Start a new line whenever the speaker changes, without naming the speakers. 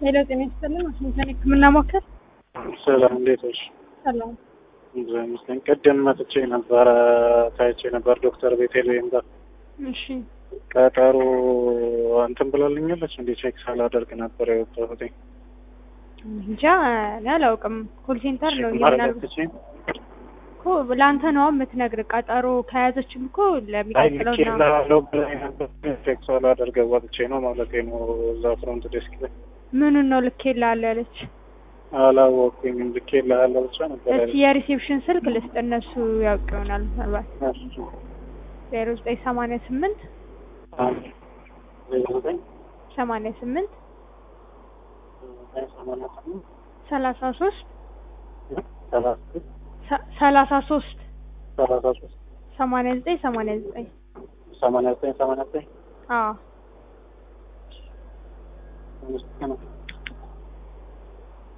ሄሎ ጤና ይስጥልን። ዋሽንግተን ሕክምና ሞከር
ሰላም እንዴት ነሽ?
ሰላም።
እግዚአብሔር ይመስገን። ቅድም መጥቼ ነበረ ታይቼ ነበር ዶክተር ቤቴልሄም ጋር
እሺ
ቀጠሮ እንትን ብላልኛለች። እንዴ ቼክ ሳላደርግ ነበር የወጣሁት።
እንጃ እኔ አላውቅም። ኮል ሴንተር ነው
ማድረግ
ይሆናል
አትችይም?
እኮ ለአንተ ነው የምትነግር። ቀጠሮ ከያዘችም እኮ
አይ
ለሚቀጥለው
ልኬ
ነው።
ላለው ብላኝ ነበር። ቼክ ሳላደርግ ወጥቼ ነው ማለት ነው። እዛ ፍሮንት ዴስክ ላይ
ምኑን ነው ልኬልሃለሁ ያለች?
አላወኩኝም። ልኬ ላለው ብቻ ነበር
እስኪ
ያለች።
የሪሴፕሽን ስልክ ልስጥ፣ እነሱ ያውቅ ይሆናል ምናልባት።
እሺ።
ዜሮ ዘጠኝ ሰማንያ ስምንት
አንድ ዜሮ ዘጠኝ
ሰማንያ ስምንት
ዘጠኝ ሰማንያ ስምንት
ሰላሳ ሶስት
ሰላሳ ስድስት
ሰላሳ ሶስት
ሰላሳ ሶስት
ሰማንያ ዘጠኝ ሰማንያ ዘጠኝ
ሰማንያ ዘጠኝ ሰማንያ ዘጠኝ
አዎ
አምስት ቀን